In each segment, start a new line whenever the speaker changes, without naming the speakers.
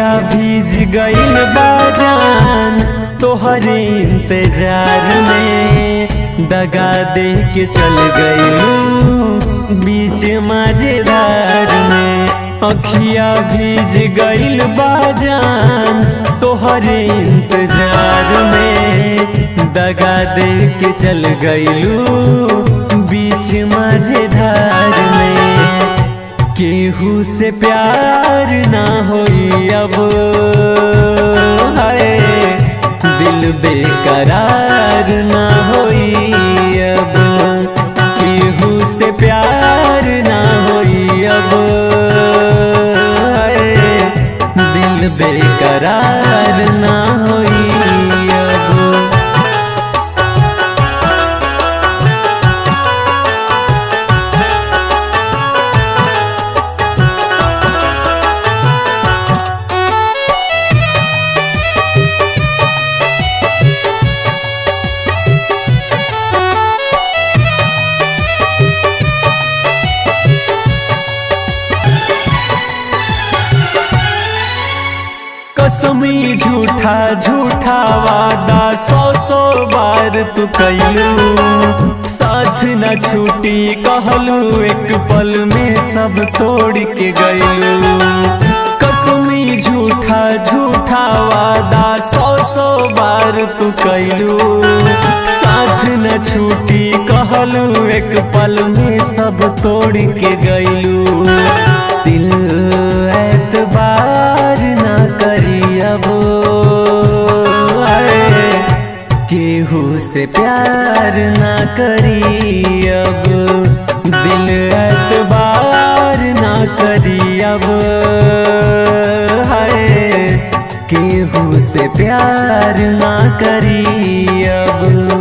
अखिया भीज गईल बाजान तोहरे इंतजार में दगा दे के चल गईलू बीच माझेदार में अखिया भीज गईल बाजान तोहरे इंतजार में दगा दे के चल गईलू बीच माझेदार में केहू से प्यार ना होई अब हाय दिल बेकरार ना होई अब केहू से प्यार ना होई अब हाय दिल बेकरार ना होई अब कसमी झूठा झूठा वादा सौ सौ बार तू कैलू साथ न छूटी कहलू एक पल में सब तोड़ के गैलू कसमी झूठा झूठा वादा सौ सौ बार तू कैलू साथ न छूटी कहलू एक पल में सब तोड़ के गैलू दिल एतबार ना करी अब आए, केहू से प्यार ना करी अब दिल एतबार ना करी अब हाय केहू से प्यार ना करी अब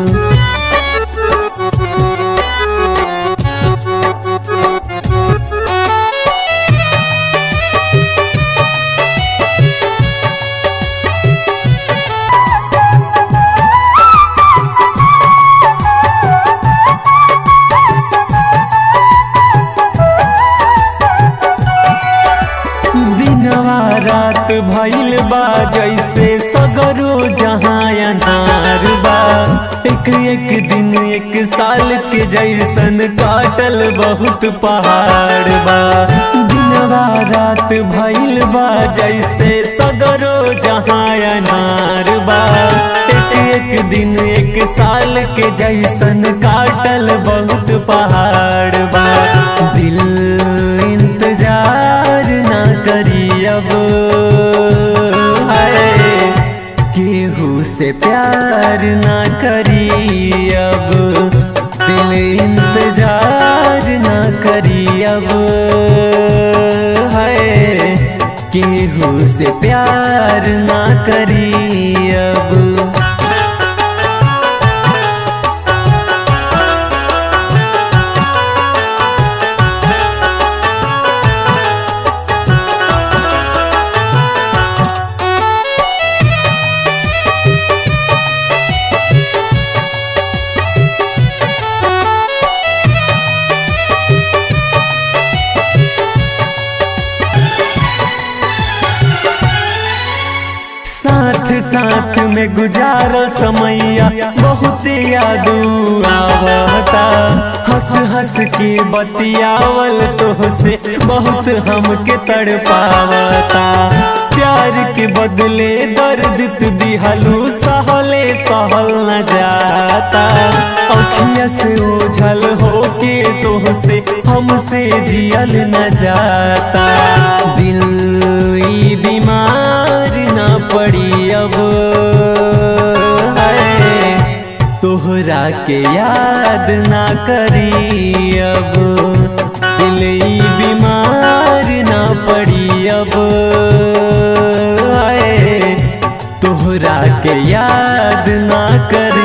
दिनवा रात भइल बा जैसे सगरो जहाँ अनार बा एक एक दिन एक साल के जैसन काटल बहुत पहाड़ बा दिनवा रात भइल बा जैसे सगरो जहाँ अनार बा एक एक दिन एक साल के जैसन काटल बहुत पहाड़ बा दिल इंतजार ना करी अब हाय केहू से प्यार ना करी अब दिल इंतजार ना करी अब हाय केहू से प्यार ना करी अब साथ साथ में गुजारा समैया बहुत याद आवता हंस हंस के बतियावल तो से बहुत हमके तड़पावता प्यार के बदले दर्द तू दिहलू सहले सहल न जाता अखिया से ओझल होके तो से हमसे जियल न जाता दिल ई बीमार ना पड़ी अब हाय, तोहरा के याद ना करी अब दिल ई बीमार ना पड़ी अब हाय, तोहरा के याद ना कर